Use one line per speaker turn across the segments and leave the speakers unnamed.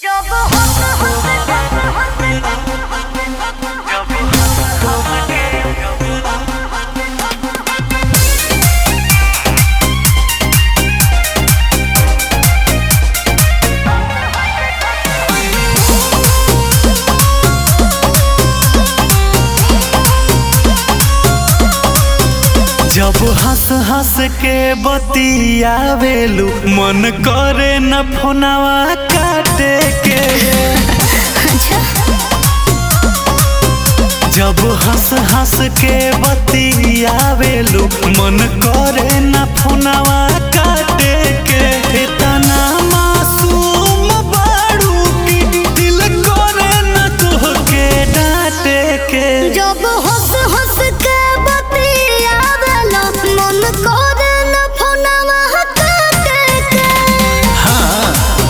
जब हंस हंस के बतियावेलू मन करे न फोनवा काटे के जब हंस हंस के बतियावेलू मन करे न फोनवा काटे के इतना मासूम बाड़ू की दिल करे न तोहके डांटे के
जब हंस हंस के बतियावेला मन करे न फोनवा काटे के
हाँ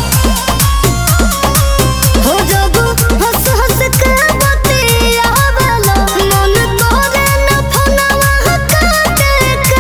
हो जब हंस हंस के बतियावेला मन करे न फोनवा काटे के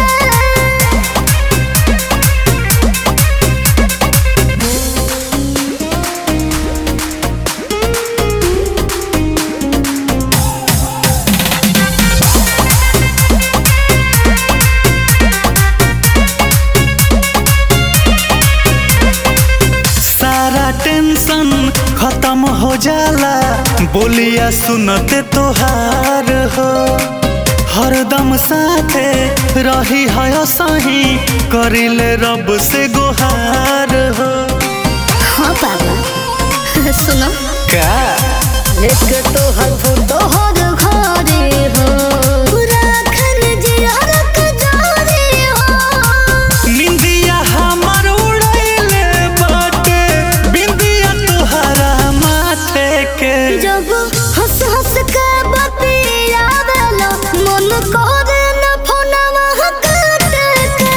सारा टेंशन खत्म हो जाला बोलिया सुनते तोहार हो हरदम साथे रही है सही करिले रब से गुहार हो
हाँ बाबा सुनो
का
एक तो हर फोटो हर घरे हो पूरा खन जियार के जारे हो
निंदिया हमर उड़ैले बाटे बिंदिया तोहरा माथे के
जब हंस हंस के बतियावेला मन करे न फोनवा काटे के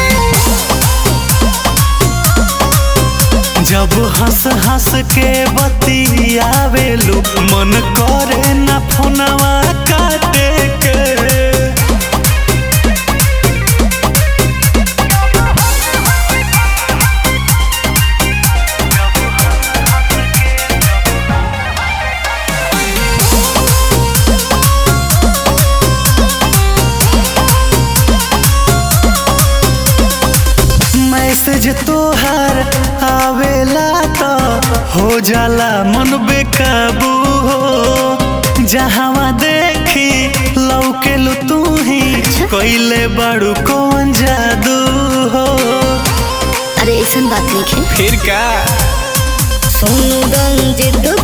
जब हंस हंस के बतियावेलू मन करे न फोनवा काटे के मैसेज तोहार आवेला तो हो जाला मन बेकाबू हो जहावा देखी लौकेलू तू ही कोइले बड़ू कौन जादू हो
अरे ऐसा बात नहीं है
फिर का
सोनू रंजित